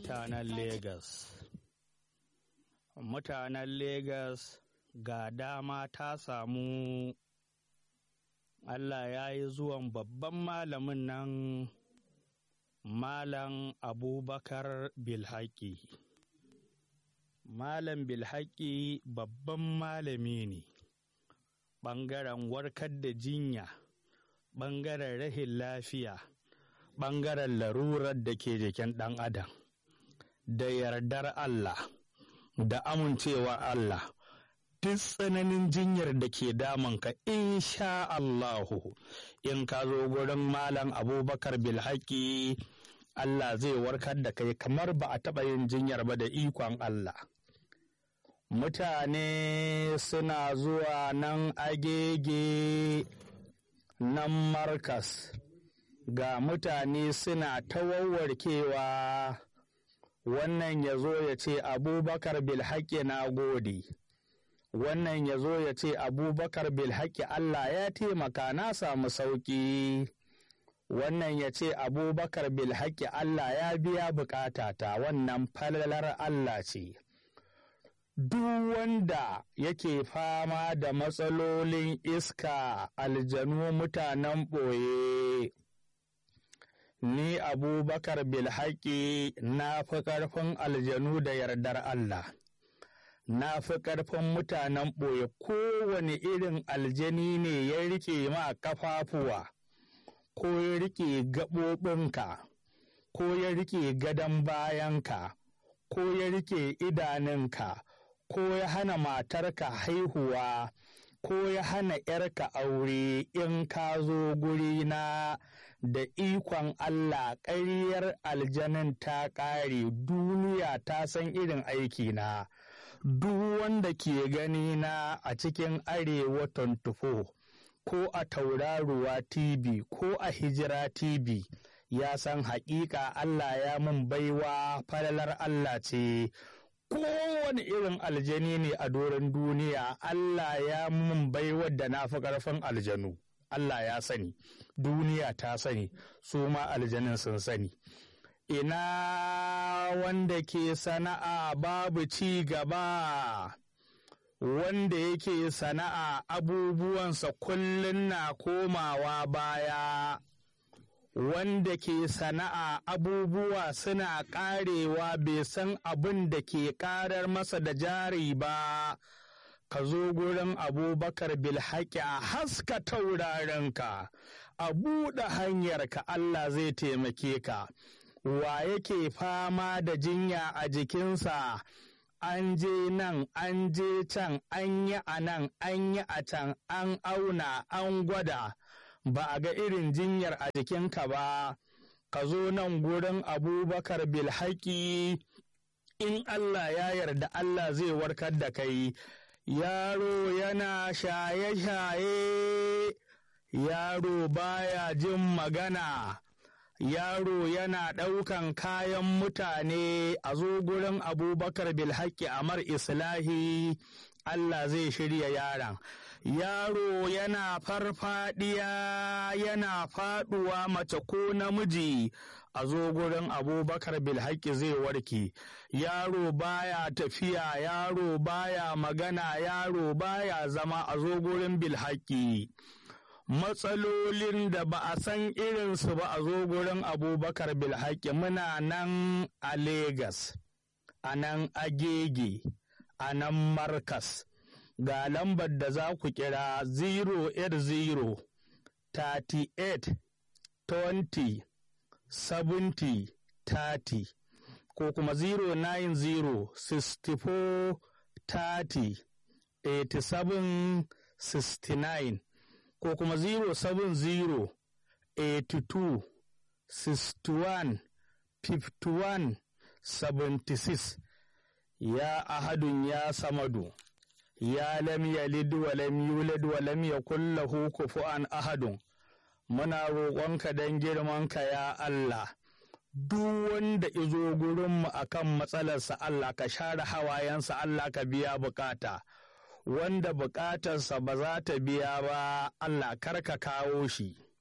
mutanen Legas. Mutanen Legas ga dama ta samu Allah ya yi zuwan babban malamin nan Malam Abubakar Bilhaki. Malam Bilhaki babban malami ne, ɓangaren warkar da jinya, ɓangaren rahin lafiya, ɓangaren larurar da ke jikin ɗan adam, da yardar Allah, da amincewa Allah. duk tsananin jinyar da ke damunka insha Allahu in ka zo gurin malam abubakar bilhaki Allah zai warkar da kai kamar ba a taɓa yin jinyar ba da ikon Allah mutane suna zuwa nan agege nan markas ga mutane suna ta wawwarkewa wannan ya zo ya ce abubakar bilhaki na gode wannan ya zo ya ce abubakar bilhaki Allah ya taimaka na samu sauƙi wannan ya ce abubakar bilhaki Allah ya biya bukatata wannan falalar Allah ce duk wanda yake fama da matsalolin iska aljanu mutanen ɓoye ni abubakar bilhaki na fi ƙarfin aljanu da yardar Allah na fi ƙarfin mutanen ɓoye kowane irin aljani ne ya rike ma kafafuwa ko ya rike gaɓoɓinka ko ya rike gadon bayanka ko ya rike idanunka ko ya hana matarka haihuwa ko ya hana ‘yarka aure in ka zo gurina da ikon Allah ƙaryar aljanin ta ƙare duniya ta san irin aikina. duk wanda ke gani na a cikin arewa 24 ko a tauraruwa tv ko a hijira tv ya san haƙiƙa Allah ya mun baiwa falalar Allah ce kowane irin aljani ne a doron duniya Allah ya mun baiwa da na fi ƙarfin aljanu Allah ya sani duniya ta sani su ma aljanin sun sani ina wanda ke sana'a babu ci gaba wanda yake sana'a abubuwansa kullum na komawa baya wanda ke sana'a abubuwa suna ƙarewa bai san abin da ke ƙarar masa da jari ba ka zo gurin abubakar bilhaƙi a haska taurarenka a buɗe hanyarka Allah zai taimake ka wa yake fama da jinya a jikinsa an je nan an je can an yi a nan an yi a can an auna an gwada ba a ga irin jinyar a jikinka ba ka zo nan gurin abubakar bilhaki in Allah ya yarda Allah zai warkar da kai yaro yana shaye-shaye yaro baya jin magana yaro yana ɗaukan kayan mutane a zo gurin abubakar bilhaki amar islahi Allah zai shirya yaron yaro yana farfadiya yana faduwa mace ko namiji a zo gurin abubakar bilhaki zai warke yaro baya tafiya yaro baya magana yaro baya zama a zo gurin bilhaki matsalolin da ba a san irinsu ba a zo gurin abubakar bilhaki muna nan a Legas, a nan agege a nan markas ga lambar da za ku kira 080 38 20 70 30 ko kuma 090 64 30 87 69 ko kuma 070 82 61 51 76 ya ahadun ya samadu ya lam yalid wa lam yulad wa lam yakul lahu kufuwan ahadun muna roƙonka don girmanka ya Allah duk wanda izo gurinmu akan matsalarsa Allah ka share hawayensa Allah ka biya bukata wanda bukatarsa ba za ta biya ba Allah kar ka kawo shi